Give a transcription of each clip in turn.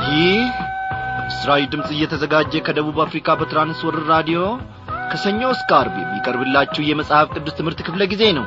ይህ ምስራዊ ድምፅ እየተዘጋጀ ከደቡብ አፍሪካ በትራንስወርር ራዲዮ ከሰኞ እስከ አርብ የሚቀርብላችሁ የመጽሐፍ ቅዱስ ትምህርት ክፍለ ጊዜ ነው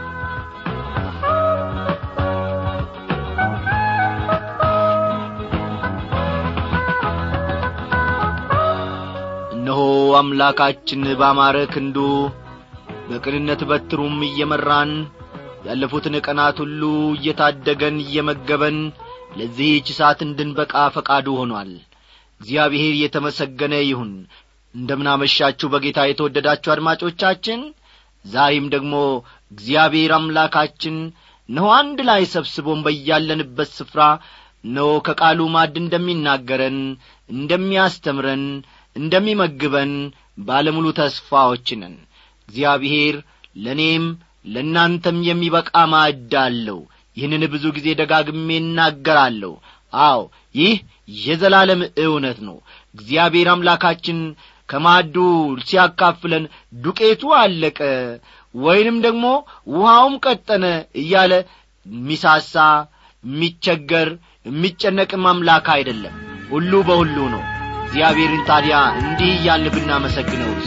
እነሆ አምላካችን ባማረ ክንዱ በቅንነት በትሩም እየመራን ያለፉትን ቀናት ሁሉ እየታደገን እየመገበን ለዚህች ሰዓት እንድንበቃ ፈቃዱ ሆኗል እግዚአብሔር የተመሰገነ ይሁን እንደምናመሻችሁ በጌታ የተወደዳችሁ አድማጮቻችን ዛሬም ደግሞ እግዚአብሔር አምላካችን እነሆ አንድ ላይ ሰብስቦን በያለንበት ስፍራ እነሆ ከቃሉ ማድ እንደሚናገረን እንደሚያስተምረን እንደሚመግበን ባለሙሉ ተስፋዎች ነን እግዚአብሔር ለእኔም ለእናንተም የሚበቃ ማዕድ አለው ይህንን ብዙ ጊዜ ደጋግሜ እናገራለሁ አዎ ይህ የዘላለም እውነት ነው እግዚአብሔር አምላካችን ከማዱ ሲያካፍለን ዱቄቱ አለቀ ወይንም ደግሞ ውሃውም ቀጠነ እያለ የሚሳሳ የሚቸገር የሚጨነቅም አምላክ አይደለም ሁሉ በሁሉ ነው እግዚአብሔርን ታዲያ እንዲህ እያልን ብናመሰግነውስ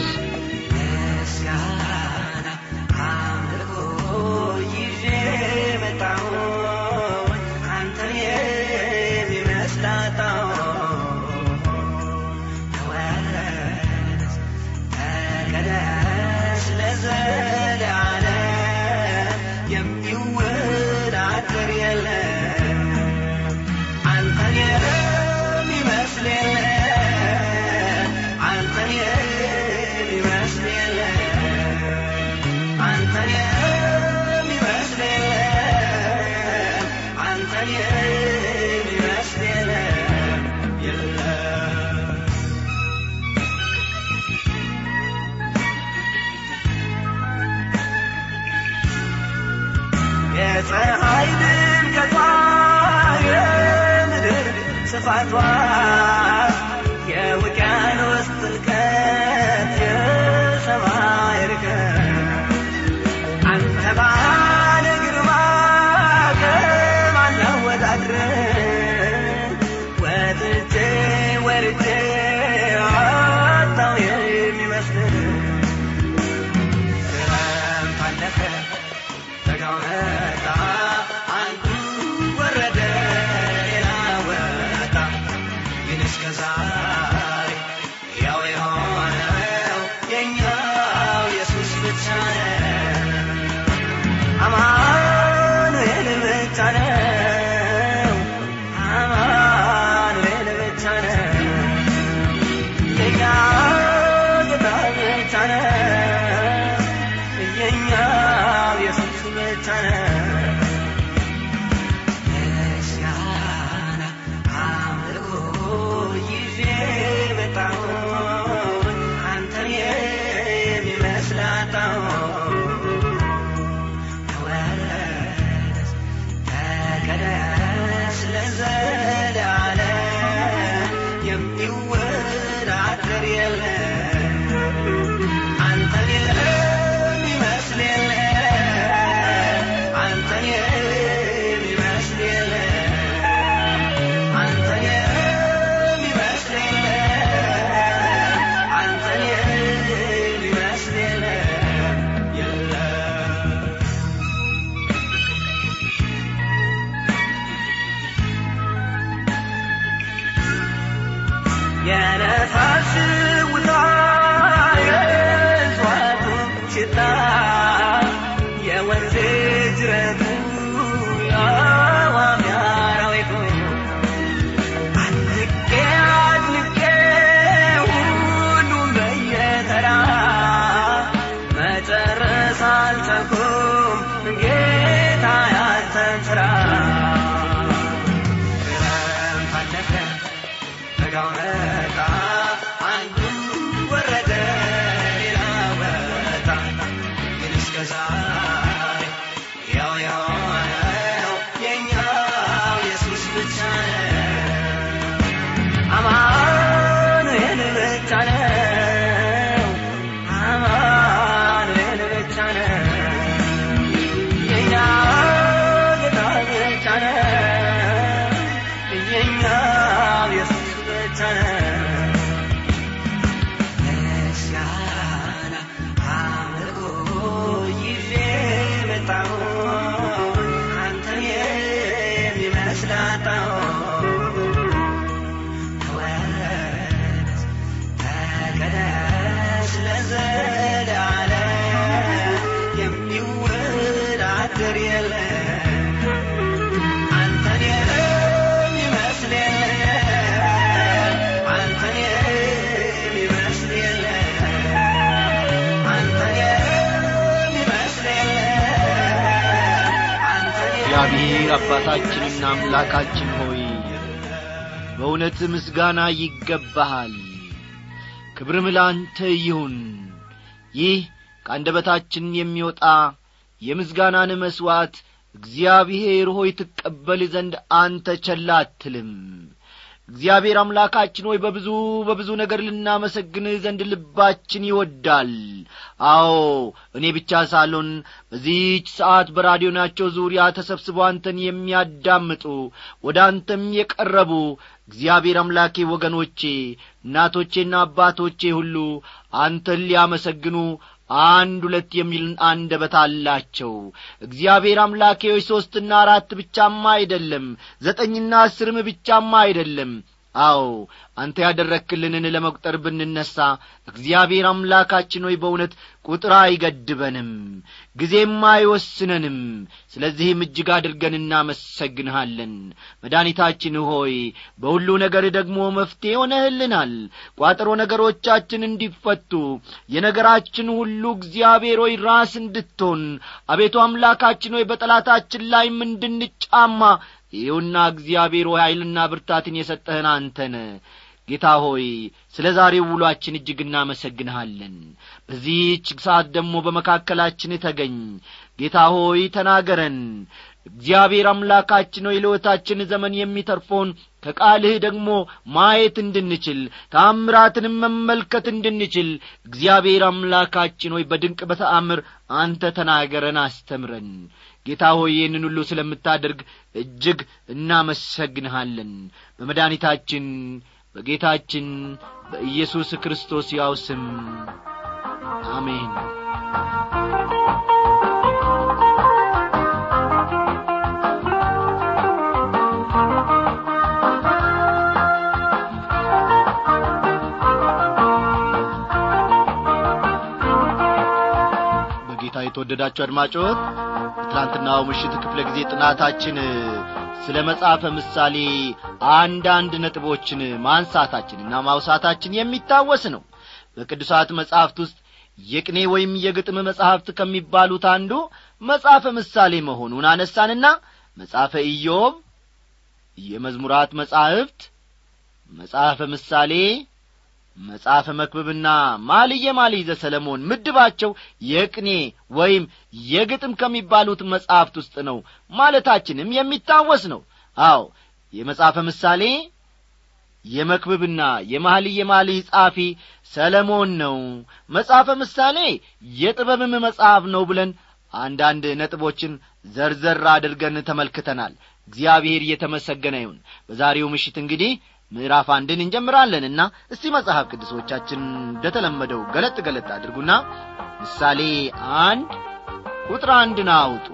ምስጋና አምልኮ ይዤ መጣሁ አንተን የሚመስል አጣሁ ተወረስ ተቀደስ ለዘለዓለም የሚወዳደር የለም አንተን የሚመስል የለም አንተን የሚመስል የለም አንተን የሚመስል የለም አንተን የሚመስል የለም የለም የፀሐይ ድምቀቷ የምድር ስፋቷ የውቅያኖስ ጥልቀት የሰማይ ርቀት አንተ ባለ ግርማ ከማን ላወዳድር ወጥቼ ወርጄ አጣው የሚመስል ክረምት አለፈ በጋው መጣ አንዱ ወረደ ሌላ ወጣ ግን እስከ ዛሬ ያው የሆነው የኛው ኢየሱስ ብቻ ነው አማኑኤል ብቻ ነው አማኑኤል ብቻ ነው የኛ ጌታ ብቻ ነው የኛ ኢየሱስ ብቻ ነው ምስጋና አምልኮ ይዤ መጣሁ አንተን የሚመስል አጣሁ ተወረስ ተቀደስ ለዘለዓለም የሚወዳደር የለም አንተን የሚመስል የለም አንተን የሚመስል የለም አንተን የሚመስል የለም አንተን የሚመስል የለም የለም የነፋስ ውጣ የእጽዋቱ ሽታ የወንዝ ጅረቱ የአዕዋፍ የአራዊቱ አድንቄ አድንቄ ሁሉም በየተራ መጨረስ አልቻልኩም ጌታ ያንተን ስራ ክረምት አለፈ በጋው መጣ አንዱ ወረደ ሌላ ወጣ ግን እስከ ዛሬ ያው የሆነው የኛው ኢየሱስ ብቻ ነው አማኑኤል ብቻ ነው አማኑኤል ብቻ ነው የኛ ጌታ ብቻ ነው የኛ ኢየሱስ ብቻ ነው ምስጋና አምልኮ ይዤ መጣሁ አንተን የሚመስል አጣሁ ተወረስ ተቀደስ ለዘለዓለም የሚወዳደር የለም አንተን የሚመስል የለም አንተን የሚመስል የለም አንተን የሚመስል የለም አንተን እግዚአብሔር አባታችንና አምላካችን ሆይ በእውነት ምስጋና ይገባሃል ክብርም ላንተ ይሁን ይህ ከአንደበታችን የሚወጣ የምስጋናን መሥዋዕት እግዚአብሔር ሆይ ትቀበል ዘንድ አንተ ቸል አትልም እግዚአብሔር አምላካችን ሆይ በብዙ በብዙ ነገር ልናመሰግንህ ዘንድ ልባችን ይወዳል አዎ እኔ ብቻ ሳልሆን በዚህች ሰዓት በራዲዮናቸው ዙሪያ ተሰብስበው አንተን የሚያዳምጡ ወደ አንተም የቀረቡ እግዚአብሔር አምላኬ ወገኖቼ እናቶቼና አባቶቼ ሁሉ አንተን ሊያመሰግኑ አንድ ሁለት የሚል አንደበት አላቸው እግዚአብሔር አምላኬ ሆይ ሦስትና አራት ብቻማ አይደለም ዘጠኝና አስርም ብቻማ አይደለም አዎ አንተ ያደረክልንን ለመቁጠር ብንነሣ እግዚአብሔር አምላካችን ሆይ በእውነት ቁጥር አይገድበንም ጊዜም አይወስነንም ስለዚህም እጅግ አድርገን እናመሰግንሃለን መድኃኒታችን ሆይ በሁሉ ነገር ደግሞ መፍትሔ ሆነህልናል ቋጠሮ ነገሮቻችን እንዲፈቱ የነገራችን ሁሉ እግዚአብሔር ሆይ ራስ እንድትሆን አቤቱ አምላካችን ሆይ በጠላታችን ላይም እንድንጫማ ይኸውና እግዚአብሔር ሆይ ኀይልና ብርታትን የሰጠህን አንተነ ጌታ ሆይ ስለ ዛሬው ውሏችን እጅግ እናመሰግንሃለን በዚህች ሰዓት ደግሞ በመካከላችን ተገኝ ጌታ ሆይ ተናገረን እግዚአብሔር አምላካችን ሆይ ለሕይወታችን ዘመን የሚተርፈውን ከቃልህ ደግሞ ማየት እንድንችል ታምራትንም መመልከት እንድንችል እግዚአብሔር አምላካችን ሆይ በድንቅ በተአምር አንተ ተናገረን አስተምረን ጌታ ሆይ ይህንን ሁሉ ስለምታደርግ እጅግ እናመሰግንሃለን በመድኃኒታችን በጌታችን በኢየሱስ ክርስቶስ ያው ስም አሜን በጌታ የተወደዳችሁ አድማጮች በትላንትናው ምሽት ክፍለ ጊዜ ጥናታችን ስለ መጽሐፈ ምሳሌ አንዳንድ ነጥቦችን ማንሳታችንና ማውሳታችን የሚታወስ ነው በቅዱሳት መጻሕፍት ውስጥ የቅኔ ወይም የግጥም መጻሕፍት ከሚባሉት አንዱ መጽሐፈ ምሳሌ መሆኑን አነሳንና መጽሐፈ ኢዮብ የመዝሙራት መጻሕፍት መጽሐፈ ምሳሌ መጽሐፈ መክብብና ማልየ ማልይዘ ሰለሞን ምድባቸው የቅኔ ወይም የግጥም ከሚባሉት መጻሕፍት ውስጥ ነው ማለታችንም የሚታወስ ነው አዎ የመጽሐፈ ምሳሌ የመክብብና የማልየ ማልይ ጻፊ ሰለሞን ነው መጽሐፈ ምሳሌ የጥበብም መጽሐፍ ነው ብለን አንዳንድ ነጥቦችን ዘርዘር አድርገን ተመልክተናል እግዚአብሔር እየተመሰገነ ይሁን በዛሬው ምሽት እንግዲህ ምዕራፍ አንድን እንጀምራለንና እስቲ መጽሐፍ ቅዱሶቻችን እንደተለመደው ገለጥ ገለጥ አድርጉና ምሳሌ አንድ ቁጥር አንድን አውጡ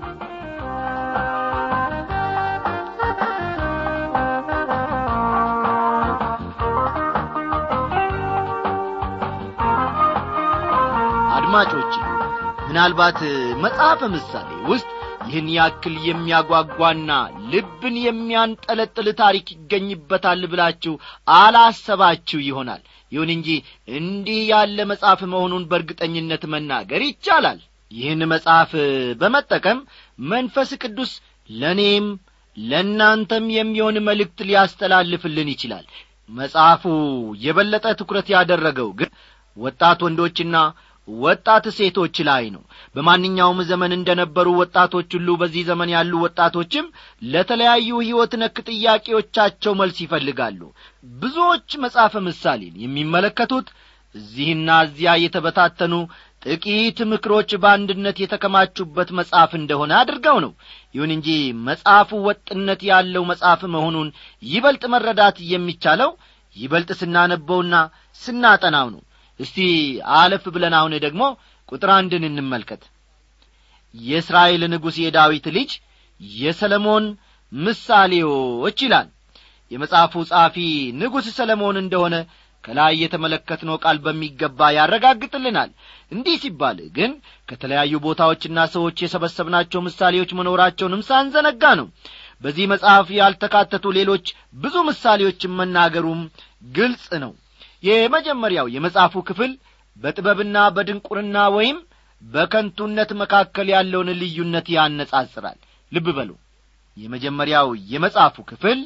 አድማጮች ምናልባት መጽሐፈ ምሳሌ ውስጥ ይህን ያክል የሚያጓጓና ልብን የሚያንጠለጥል ታሪክ ይገኝበታል ብላችሁ አላሰባችሁ ይሆናል ይሁን እንጂ እንዲህ ያለ መጽሐፍ መሆኑን በእርግጠኝነት መናገር ይቻላል ይህን መጽሐፍ በመጠቀም መንፈስ ቅዱስ ለእኔም ለእናንተም የሚሆን መልእክት ሊያስተላልፍልን ይችላል መጽሐፉ የበለጠ ትኩረት ያደረገው ግን ወጣት ወንዶችና ወጣት ሴቶች ላይ ነው በማንኛውም ዘመን እንደ ነበሩ ወጣቶች ሁሉ በዚህ ዘመን ያሉ ወጣቶችም ለተለያዩ ሕይወት ነክ ጥያቄዎቻቸው መልስ ይፈልጋሉ ብዙዎች መጽሐፈ ምሳሌን የሚመለከቱት እዚህና እዚያ የተበታተኑ ጥቂት ምክሮች በአንድነት የተከማቹበት መጽሐፍ እንደሆነ አድርገው ነው ይሁን እንጂ መጽሐፉ ወጥነት ያለው መጽሐፍ መሆኑን ይበልጥ መረዳት የሚቻለው ይበልጥ ስናነበውና ስናጠናው ነው እስቲ አለፍ ብለን አሁን ደግሞ ቁጥር አንድን እንመልከት የእስራኤል ንጉሥ የዳዊት ልጅ የሰለሞን ምሳሌዎች ይላል የመጽሐፉ ጸሐፊ ንጉሥ ሰለሞን እንደሆነ ከላይ የተመለከትነው ቃል በሚገባ ያረጋግጥልናል እንዲህ ሲባል ግን ከተለያዩ ቦታዎችና ሰዎች የሰበሰብናቸው ምሳሌዎች መኖራቸውንም ሳንዘነጋ ነው በዚህ መጽሐፍ ያልተካተቱ ሌሎች ብዙ ምሳሌዎችን መናገሩም ግልጽ ነው የመጀመሪያው የመጽሐፉ ክፍል በጥበብና በድንቁርና ወይም በከንቱነት መካከል ያለውን ልዩነት ያነጻጽራል ልብ በሉ የመጀመሪያው የመጽሐፉ ክፍል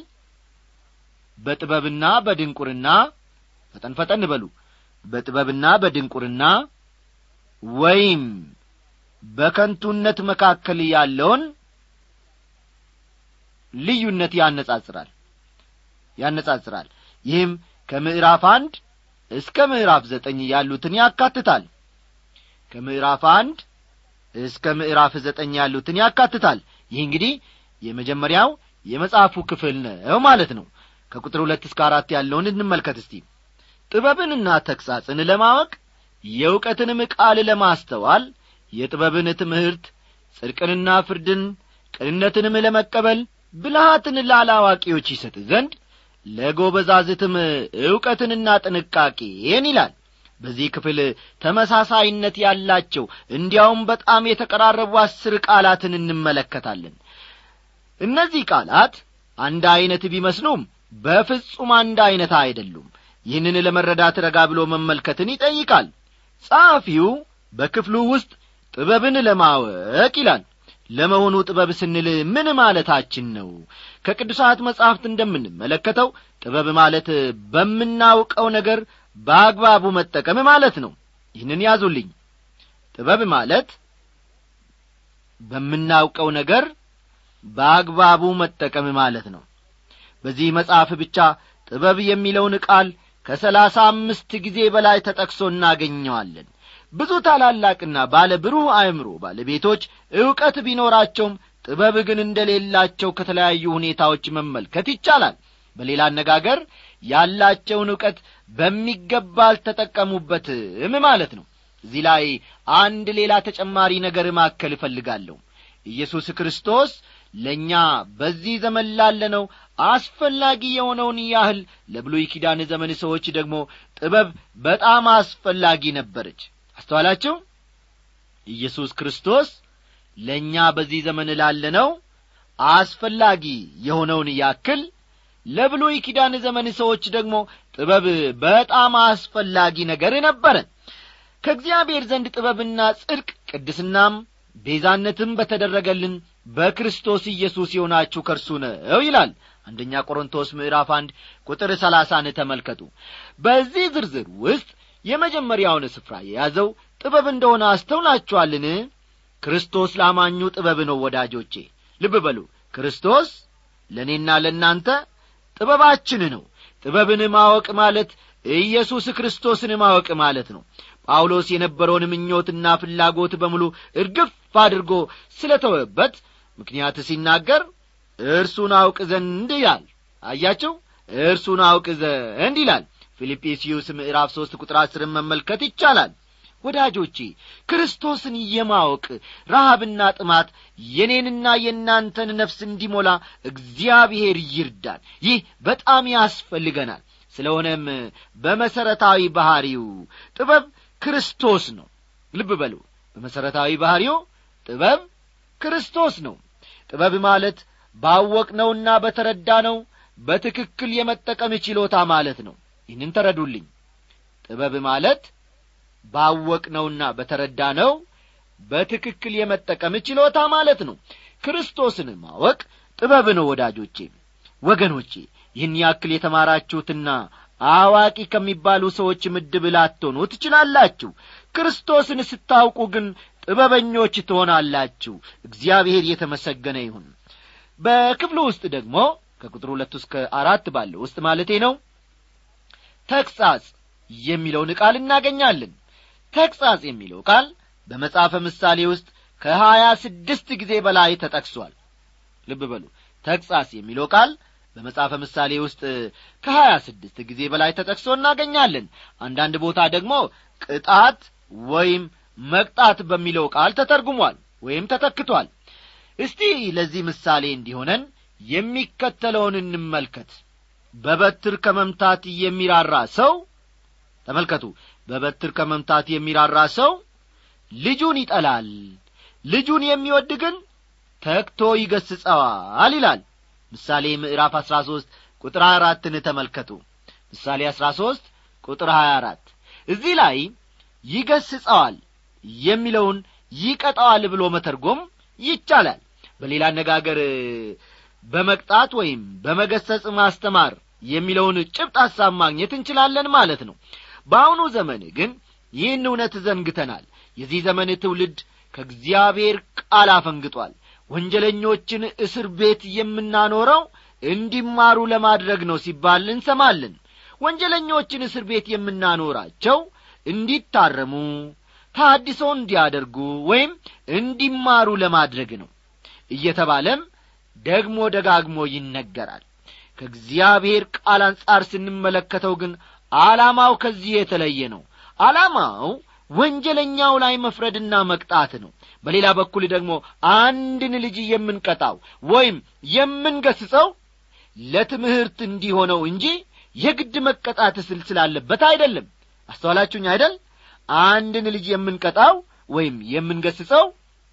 በጥበብና በድንቁርና ፈጠን ፈጠን በሉ በጥበብና በድንቁርና ወይም በከንቱነት መካከል ያለውን ልዩነት ያነጻጽራል ያነጻጽራል ይህም ከምዕራፍ አንድ እስከ ምዕራፍ ዘጠኝ ያሉትን ያካትታል ከምዕራፍ አንድ እስከ ምዕራፍ ዘጠኝ ያሉትን ያካትታል ይህ እንግዲህ የመጀመሪያው የመጽሐፉ ክፍል ነው ማለት ነው ከቁጥር ሁለት እስከ አራት ያለውን እንመልከት እስቲ ጥበብንና ተግሣጽን ለማወቅ የእውቀትንም ቃል ለማስተዋል የጥበብን ትምህርት ጽድቅንና ፍርድን ቅንነትንም ለመቀበል ብልሃትን ላላዋቂዎች ይሰጥ ዘንድ ለጎበዛዝትም ዕውቀትንና ጥንቃቄን ይላል በዚህ ክፍል ተመሳሳይነት ያላቸው እንዲያውም በጣም የተቀራረቡ አስር ቃላትን እንመለከታለን እነዚህ ቃላት አንድ ዐይነት ቢመስሉም በፍጹም አንድ ዐይነት አይደሉም ይህንን ለመረዳት ረጋ ብሎ መመልከትን ይጠይቃል ጸሐፊው በክፍሉ ውስጥ ጥበብን ለማወቅ ይላል ለመሆኑ ጥበብ ስንል ምን ማለታችን ነው ከቅዱሳት መጻሕፍት እንደምንመለከተው ጥበብ ማለት በምናውቀው ነገር በአግባቡ መጠቀም ማለት ነው ይህንን ያዙልኝ ጥበብ ማለት በምናውቀው ነገር በአግባቡ መጠቀም ማለት ነው በዚህ መጽሐፍ ብቻ ጥበብ የሚለውን ቃል ከሰላሳ አምስት ጊዜ በላይ ተጠቅሶ እናገኘዋለን ብዙ ታላላቅና ባለ ብሩህ አእምሮ ባለቤቶች ዕውቀት ቢኖራቸውም ጥበብ ግን እንደሌላቸው ከተለያዩ ሁኔታዎች መመልከት ይቻላል በሌላ አነጋገር ያላቸውን ዕውቀት በሚገባ አልተጠቀሙበትም ማለት ነው እዚህ ላይ አንድ ሌላ ተጨማሪ ነገር ማከል እፈልጋለሁ ኢየሱስ ክርስቶስ ለእኛ በዚህ ዘመን ላለነው አስፈላጊ የሆነውን ያህል ለብሉይ ኪዳን ዘመን ሰዎች ደግሞ ጥበብ በጣም አስፈላጊ ነበረች አስተዋላችሁ ኢየሱስ ክርስቶስ ለእኛ በዚህ ዘመን ላለነው አስፈላጊ የሆነውን ያክል ለብሉይ ኪዳን ዘመን ሰዎች ደግሞ ጥበብ በጣም አስፈላጊ ነገር ነበረ ከእግዚአብሔር ዘንድ ጥበብና ጽድቅ ቅድስናም ቤዛነትም በተደረገልን በክርስቶስ ኢየሱስ የሆናችሁ ከእርሱ ነው ይላል አንደኛ ቆሮንቶስ ምዕራፍ አንድ ቁጥር ሰላሳን ተመልከቱ በዚህ ዝርዝር ውስጥ የመጀመሪያውን ስፍራ የያዘው ጥበብ እንደሆነ አስተውላችኋልን ክርስቶስ ላማኙ ጥበብ ነው ወዳጆቼ ልብ በሉ ክርስቶስ ለእኔና ለእናንተ ጥበባችን ነው ጥበብን ማወቅ ማለት ኢየሱስ ክርስቶስን ማወቅ ማለት ነው ጳውሎስ የነበረውን ምኞትና ፍላጎት በሙሉ እርግፍ አድርጎ ስለ ተወበት ምክንያት ሲናገር እርሱን አውቅ ዘንድ ይላል አያቸው እርሱን አውቅ ዘንድ ይላል ፊልጵስዩስ ምዕራፍ ሦስት ቁጥር አስርን መመልከት ይቻላል ወዳጆቼ ክርስቶስን የማወቅ ረሃብና ጥማት የኔንና የእናንተን ነፍስ እንዲሞላ እግዚአብሔር ይርዳል ይህ በጣም ያስፈልገናል ስለሆነም በመሠረታዊ ባሕሪው ጥበብ ክርስቶስ ነው ልብ በሉ በመሠረታዊ ባሕሪው ጥበብ ክርስቶስ ነው ጥበብ ማለት ባወቅነውና በተረዳነው በትክክል የመጠቀም ችሎታ ማለት ነው ይህንን ተረዱልኝ ጥበብ ማለት ባወቅነውና በተረዳነው በትክክል የመጠቀም ችሎታ ማለት ነው ክርስቶስን ማወቅ ጥበብ ነው ወዳጆቼ ወገኖቼ ይህን ያክል የተማራችሁትና አዋቂ ከሚባሉ ሰዎች ምድብ ላትሆኑ ትችላላችሁ ክርስቶስን ስታውቁ ግን ጥበበኞች ትሆናላችሁ እግዚአብሔር የተመሰገነ ይሁን በክፍሉ ውስጥ ደግሞ ከቁጥር ሁለት እስከ አራት ባለው ውስጥ ማለቴ ነው ተግሣጽ የሚለውን ቃል እናገኛለን ተግሣጽ የሚለው ቃል በመጽሐፈ ምሳሌ ውስጥ ከሀያ ስድስት ጊዜ በላይ ተጠቅሷል ልብ በሉ ተግሣጽ የሚለው ቃል በመጽሐፈ ምሳሌ ውስጥ ከሀያ ስድስት ጊዜ በላይ ተጠቅሶ እናገኛለን አንዳንድ ቦታ ደግሞ ቅጣት ወይም መቅጣት በሚለው ቃል ተተርጉሟል ወይም ተተክቷል እስቲ ለዚህ ምሳሌ እንዲሆነን የሚከተለውን እንመልከት በበትር ከመምታት የሚራራ ሰው ተመልከቱ በበትር ከመምታት የሚራራ ሰው ልጁን ይጠላል ልጁን የሚወድ ግን ተግቶ ይገስጸዋል ይላል ምሳሌ ምዕራፍ አሥራ ሦስት ቁጥር ሀያ አራትን ተመልከቱ ምሳሌ አሥራ ሦስት ቁጥር ሀያ አራት እዚህ ላይ ይገስጸዋል የሚለውን ይቀጣዋል ብሎ መተርጎም ይቻላል በሌላ አነጋገር በመቅጣት ወይም በመገሰጽ ማስተማር የሚለውን ጭብጥ ሐሳብ ማግኘት እንችላለን ማለት ነው በአሁኑ ዘመን ግን ይህን እውነት ዘንግተናል የዚህ ዘመን ትውልድ ከእግዚአብሔር ቃል አፈንግጧል ወንጀለኞችን እስር ቤት የምናኖረው እንዲማሩ ለማድረግ ነው ሲባል እንሰማለን ወንጀለኞችን እስር ቤት የምናኖራቸው እንዲታረሙ ታድሶ እንዲያደርጉ ወይም እንዲማሩ ለማድረግ ነው እየተባለም ደግሞ ደጋግሞ ይነገራል ከእግዚአብሔር ቃል አንጻር ስንመለከተው ግን ዓላማው ከዚህ የተለየ ነው ዓላማው ወንጀለኛው ላይ መፍረድና መቅጣት ነው በሌላ በኩል ደግሞ አንድን ልጅ የምንቀጣው ወይም የምንገስጸው ለትምህርት እንዲሆነው እንጂ የግድ መቀጣት ስል ስላለበት አይደለም አስተዋላችሁኝ አይደል አንድን ልጅ የምንቀጣው ወይም የምንገስጸው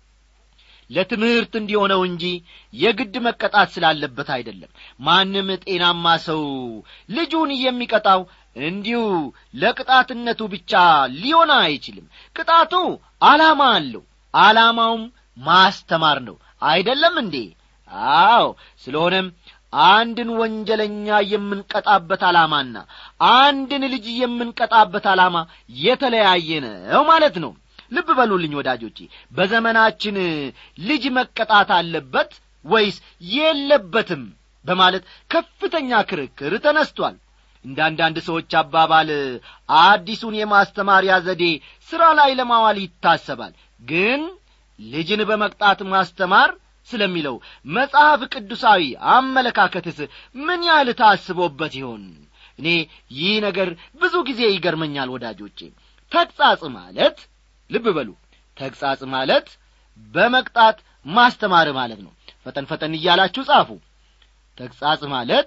ለትምህርት እንዲሆነው እንጂ የግድ መቀጣት ስላለበት አይደለም ማንም ጤናማ ሰው ልጁን የሚቀጣው እንዲሁ ለቅጣትነቱ ብቻ ሊሆን አይችልም ቅጣቱ ዓላማ አለው ዓላማውም ማስተማር ነው አይደለም እንዴ አዎ ስለሆነም አንድን ወንጀለኛ የምንቀጣበት ዓላማና አንድን ልጅ የምንቀጣበት ዓላማ የተለያየ ነው ማለት ነው ልብ በሉልኝ ወዳጆቼ በዘመናችን ልጅ መቀጣት አለበት ወይስ የለበትም በማለት ከፍተኛ ክርክር ተነስቷል እንደ አንዳንድ ሰዎች አባባል አዲሱን የማስተማሪያ ዘዴ ሥራ ላይ ለማዋል ይታሰባል ግን ልጅን በመቅጣት ማስተማር ስለሚለው መጽሐፍ ቅዱሳዊ አመለካከትስ ምን ያህል ታስቦበት ይሆን እኔ ይህ ነገር ብዙ ጊዜ ይገርመኛል ወዳጆቼ ተግጻጽ ማለት ልብ በሉ ተግጻጽ ማለት በመቅጣት ማስተማር ማለት ነው ፈጠን ፈጠን እያላችሁ ጻፉ ተግጻጽ ማለት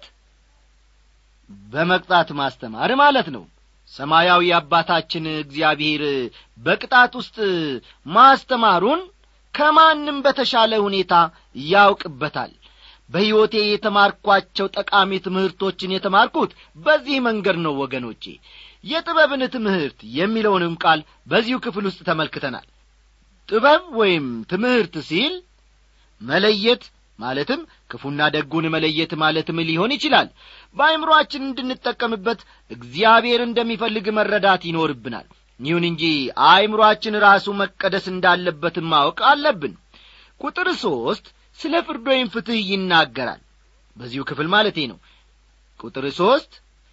በመቅጣት ማስተማር ማለት ነው ሰማያዊ አባታችን እግዚአብሔር በቅጣት ውስጥ ማስተማሩን ከማንም በተሻለ ሁኔታ ያውቅበታል በሕይወቴ የተማርኳቸው ጠቃሚ ትምህርቶችን የተማርኩት በዚህ መንገድ ነው ወገኖቼ የጥበብን ትምህርት የሚለውንም ቃል በዚሁ ክፍል ውስጥ ተመልክተናል ጥበብ ወይም ትምህርት ሲል መለየት ማለትም ክፉና ደጉን መለየት ማለትም ሊሆን ይችላል በአይምሮአችን እንድንጠቀምበት እግዚአብሔር እንደሚፈልግ መረዳት ይኖርብናል ይሁን እንጂ አእምሮአችን ራሱ መቀደስ እንዳለበትም ማወቅ አለብን ቁጥር ሦስት ስለ ፍርድ ወይም ፍትሕ ይናገራል በዚሁ ክፍል ማለቴ ነው ቁጥር ሦስት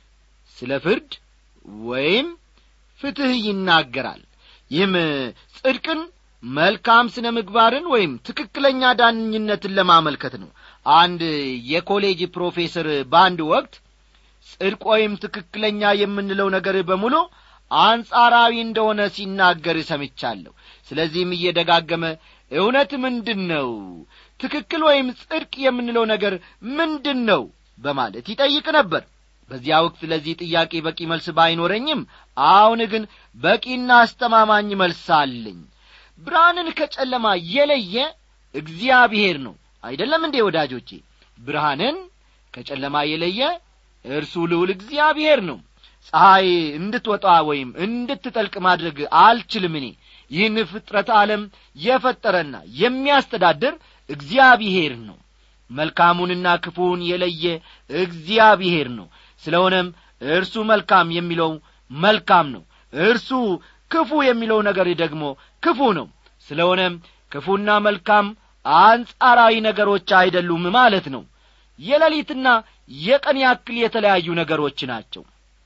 ስለ ፍርድ ወይም ፍትሕ ይናገራል ይህም ጽድቅን መልካም ስነ ምግባርን ወይም ትክክለኛ ዳኝነትን ለማመልከት ነው አንድ የኮሌጅ ፕሮፌሰር በአንድ ወቅት ጽድቅ ወይም ትክክለኛ የምንለው ነገር በሙሉ አንጻራዊ እንደሆነ ሲናገር ሰምቻለሁ ስለዚህም እየደጋገመ እውነት ምንድን ነው ትክክል ወይም ጽድቅ የምንለው ነገር ምንድን ነው በማለት ይጠይቅ ነበር በዚያ ወቅት ለዚህ ጥያቄ በቂ መልስ ባይኖረኝም አሁን ግን በቂና አስተማማኝ መልስ አለኝ ብርሃንን ከጨለማ የለየ እግዚአብሔር ነው አይደለም እንዴ ወዳጆቼ ብርሃንን ከጨለማ የለየ እርሱ ልውል እግዚአብሔር ነው ፀሐይ እንድትወጣ ወይም እንድትጠልቅ ማድረግ አልችልም እኔ ይህን ፍጥረት ዓለም የፈጠረና የሚያስተዳድር እግዚአብሔር ነው መልካሙንና ክፉውን የለየ እግዚአብሔር ነው ስለሆነም እርሱ መልካም የሚለው መልካም ነው እርሱ ክፉ የሚለው ነገር ደግሞ ክፉ ነው ስለሆነም ክፉና መልካም አንጻራዊ ነገሮች አይደሉም ማለት ነው የሌሊትና የቀን ያክል የተለያዩ ነገሮች ናቸው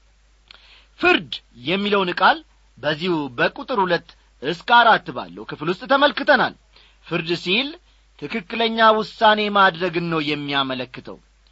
ፍርድ የሚለውን ቃል በዚሁ በቁጥር ሁለት እስከ አራት ባለው ክፍል ውስጥ ተመልክተናል ፍርድ ሲል ትክክለኛ ውሳኔ ማድረግን ነው የሚያመለክተው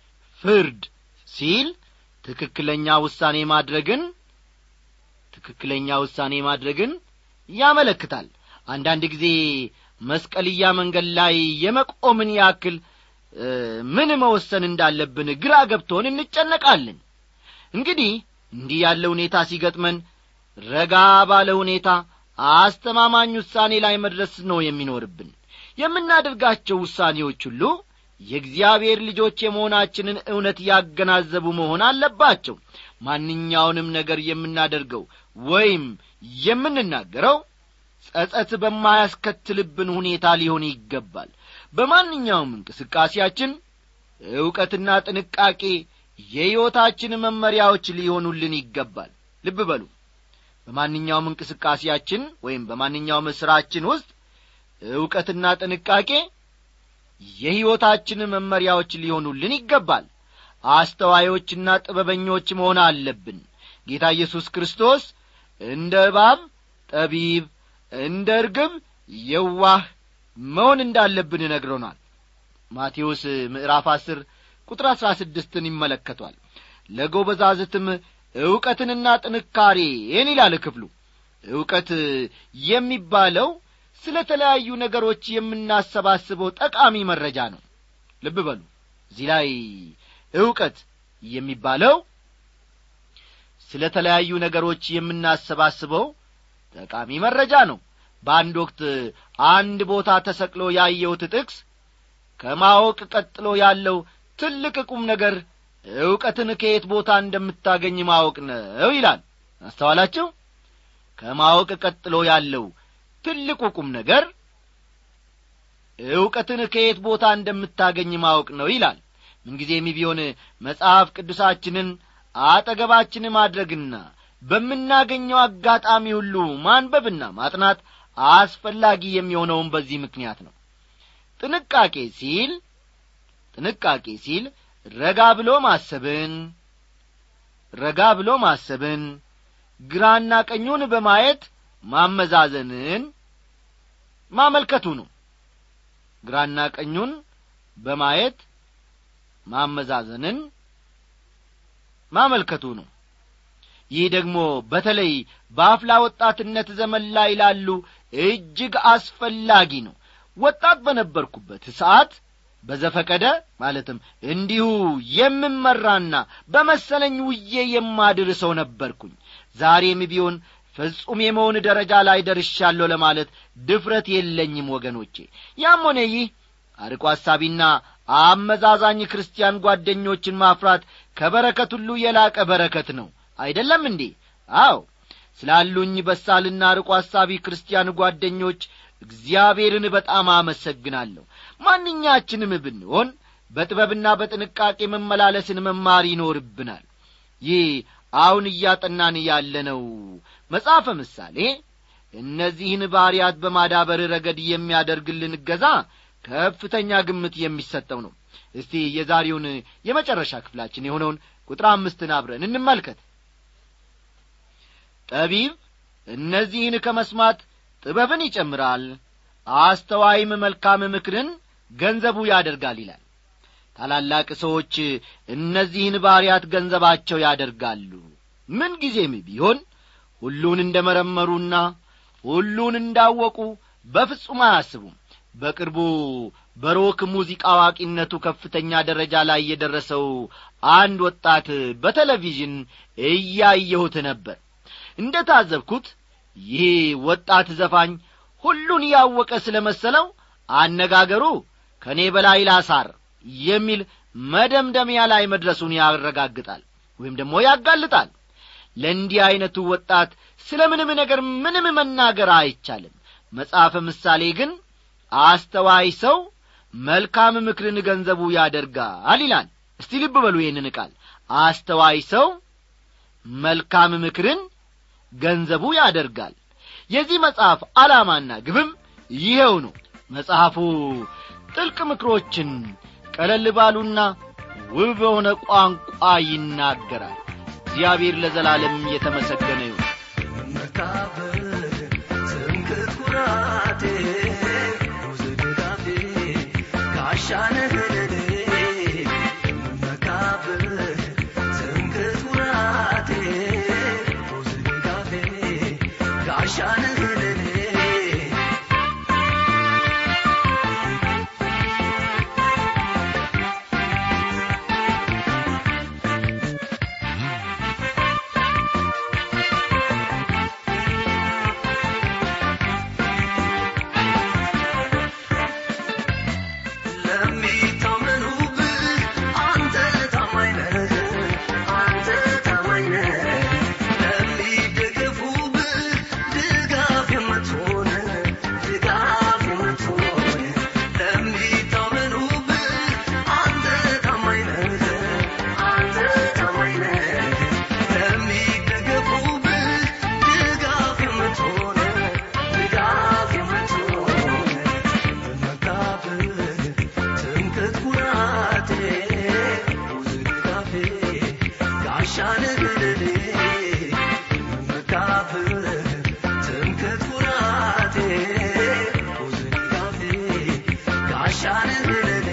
ፍርድ ሲል ትክክለኛ ውሳኔ ማድረግን ትክክለኛ ውሳኔ ማድረግን ያመለክታል አንዳንድ ጊዜ መስቀልያ መንገድ ላይ የመቆምን ያክል ምን መወሰን እንዳለብን ግራ ገብቶን እንጨነቃለን እንግዲህ እንዲህ ያለ ሁኔታ ሲገጥመን ረጋ ባለ ሁኔታ አስተማማኝ ውሳኔ ላይ መድረስ ነው የሚኖርብን የምናደርጋቸው ውሳኔዎች ሁሉ የእግዚአብሔር ልጆች የመሆናችንን እውነት ያገናዘቡ መሆን አለባቸው ማንኛውንም ነገር የምናደርገው ወይም የምንናገረው ጸጸት በማያስከትልብን ሁኔታ ሊሆን ይገባል በማንኛውም እንቅስቃሴያችን ዕውቀትና ጥንቃቄ የሕይወታችን መመሪያዎች ሊሆኑልን ይገባል ልብ በሉ በማንኛውም እንቅስቃሴያችን ወይም በማንኛውም ሥራችን ውስጥ ዕውቀትና ጥንቃቄ የሕይወታችን መመሪያዎች ሊሆኑልን ይገባል አስተዋዮችና ጥበበኞች መሆን አለብን ጌታ ኢየሱስ ክርስቶስ እንደ እባብ ጠቢብ እንደ እርግብ የዋህ መሆን እንዳለብን ነግሮናል ማቴዎስ ምዕራፍ አስር ቁጥር አሥራ ስድስትን ይመለከቷል ለጎበዛዝትም ዕውቀትንና ጥንካሬን ይላል ክፍሉ ዕውቀት የሚባለው ስለ ተለያዩ ነገሮች የምናሰባስበው ጠቃሚ መረጃ ነው ልብ በሉ እዚህ ላይ ዕውቀት የሚባለው ስለ ተለያዩ ነገሮች የምናሰባስበው ጠቃሚ መረጃ ነው በአንድ ወቅት አንድ ቦታ ተሰቅሎ ያየሁት ጥቅስ ከማወቅ ቀጥሎ ያለው ትልቅ ቁም ነገር ዕውቀትን ከየት ቦታ እንደምታገኝ ማወቅ ነው ይላል አስተዋላችሁ ከማወቅ ቀጥሎ ያለው ትልቁ ቁም ነገር ዕውቀትን ከየት ቦታ እንደምታገኝ ማወቅ ነው ይላል ምንጊዜም ቢሆን መጽሐፍ ቅዱሳችንን አጠገባችን ማድረግና በምናገኘው አጋጣሚ ሁሉ ማንበብና ማጥናት አስፈላጊ የሚሆነውን በዚህ ምክንያት ነው ጥንቃቄ ሲል ጥንቃቄ ሲል ረጋ ብሎ ማሰብን ረጋ ብሎ ማሰብን ግራና ቀኙን በማየት ማመዛዘንን ማመልከቱ ነው ግራና ቀኙን በማየት ማመዛዘንን ማመልከቱ ነው ይህ ደግሞ በተለይ በአፍላ ወጣትነት ዘመን ላይ ላሉ እጅግ አስፈላጊ ነው ወጣት በነበርኩበት ሰዓት በዘፈቀደ ማለትም እንዲሁ የምመራና በመሰለኝ ውዬ የማድር ሰው ነበርኩኝ ዛሬም ቢሆን ፍጹም የመሆን ደረጃ ላይ ደርሻለሁ ለማለት ድፍረት የለኝም ወገኖቼ ያም ሆነ ይህ አርቆ ሐሳቢና አመዛዛኝ ክርስቲያን ጓደኞችን ማፍራት ከበረከት ሁሉ የላቀ በረከት ነው አይደለም እንዴ አዎ ስላሉኝ በሳልና ርቆ ሐሳቢ ክርስቲያን ጓደኞች እግዚአብሔርን በጣም አመሰግናለሁ ማንኛችንም ብንሆን በጥበብና በጥንቃቄ መመላለስን መማር ይኖርብናል ይህ አሁን እያጠናን ያለነው መጽሐፈ ምሳሌ እነዚህን ባሕርያት በማዳበር ረገድ የሚያደርግልን እገዛ ከፍተኛ ግምት የሚሰጠው ነው እስቲ የዛሬውን የመጨረሻ ክፍላችን የሆነውን ቁጥር አምስትን አብረን እንመልከት ጠቢብ እነዚህን ከመስማት ጥበብን ይጨምራል አስተዋይም መልካም ምክርን ገንዘቡ ያደርጋል ይላል ታላላቅ ሰዎች እነዚህን ባሪያት ገንዘባቸው ያደርጋሉ ምን ጊዜም ቢሆን ሁሉን እንደ መረመሩና ሁሉን እንዳወቁ በፍጹም አያስቡም በቅርቡ በሮክ ሙዚቃ አዋቂነቱ ከፍተኛ ደረጃ ላይ የደረሰው አንድ ወጣት በቴሌቪዥን እያየሁት ነበር እንደ ታዘብኩት ይህ ወጣት ዘፋኝ ሁሉን ያወቀ ስለ መሰለው አነጋገሩ ከእኔ በላይ ላሳር የሚል መደምደሚያ ላይ መድረሱን ያረጋግጣል ወይም ደግሞ ያጋልጣል ለእንዲህ ዐይነቱ ወጣት ስለ ምንም ነገር ምንም መናገር አይቻልም መጽሐፈ ምሳሌ ግን አስተዋይ ሰው መልካም ምክርን ገንዘቡ ያደርጋል ይላል እስቲ ልብ በሉ ይህንን ቃል አስተዋይ ሰው መልካም ምክርን ገንዘቡ ያደርጋል የዚህ መጽሐፍ ዓላማና ግብም ይኸው ነው መጽሐፉ ጥልቅ ምክሮችን ቀለል ባሉና ውብ በሆነ ቋንቋ ይናገራል እግዚአብሔር ለዘላለም የተመሰገነ ይሁን መካፈል ትምክህት ኩራቴ ውዝድዳፌ ጋሻነህ ለኔ መካፈል መካብህ ትምክህት ኩራቴ ብዙ ድጋፌ ጋሻንህ ለኔ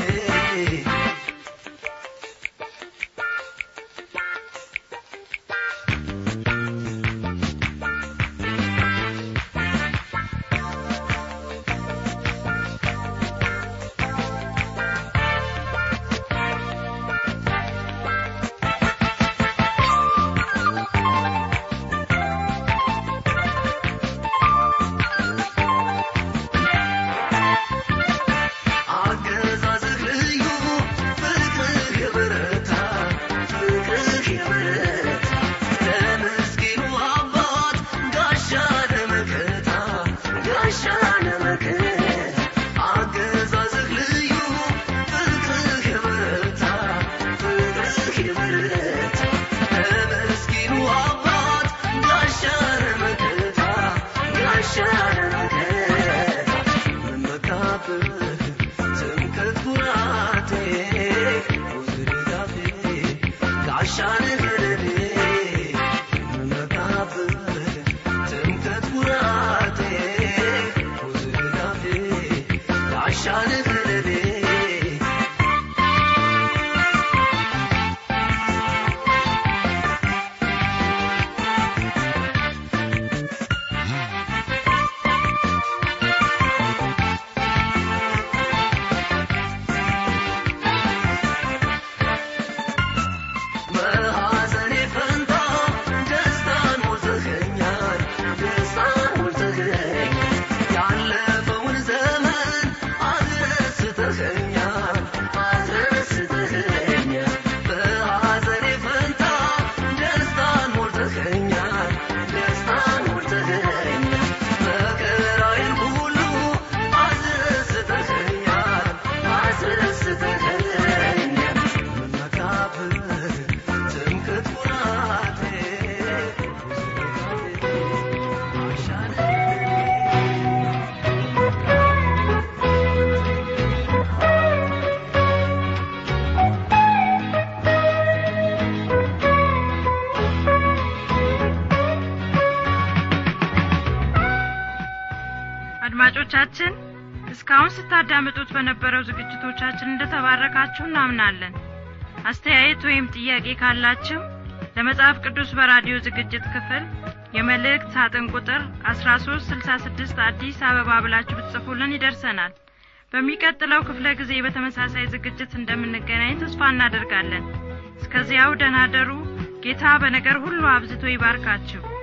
አገዛዝህ ልዩ ፍቅርህ የበረታ ፍቅርህ የበረታ ለምስኪኑ አባት ጋሻ ለመከታ ጋሻ ለመከታ አገዛዝህ ልዩ ፍቅርህ የበረታ ፍቅርህ የበረታ ለምስኪኑ አባት ጋሻ ለመከታ ጋሻ ለመከታ መካብህ ትምክህት ኩራቴ ብዙ ድጋፌ ጋሻንህ ለኔ መካብህ ትምክህት ኩራቴ ብዙ ድጋፌ ጋሻንህ ለኔ በሐዘኔ ፈንታ ደስታን ሞልተኸኛል ደስታን ሞልተኸኛል ያለፈውን ዘመን አስረስተኸኛል አስረስተኸኛል በሐዘኔ ፈንታ ደስታን ሞልተኸኛል ደስታን ሞልተኸኛል መከራዬን ሁሉ አስረስተኸኛል አስረስተኸኛል መካብህ ትምክህት ኩራቴ አሻንህ አድማጮቻችን እስካሁን ስታዳምጡት በነበረው ዝግጅቶቻችን እንደተባረካችሁ እናምናለን አስተያየት ወይም ጥያቄ ካላችሁ ለመጽሐፍ ቅዱስ በራዲዮ ዝግጅት ክፍል የመልእክት ሳጥን ቁጥር 1366 አዲስ አበባ ብላችሁ ብትጽፉልን ይደርሰናል በሚቀጥለው ክፍለ ጊዜ በተመሳሳይ ዝግጅት እንደምንገናኝ ተስፋ እናደርጋለን እስከዚያው ደህና ደሩ ጌታ በነገር ሁሉ አብዝቶ ይባርካችሁ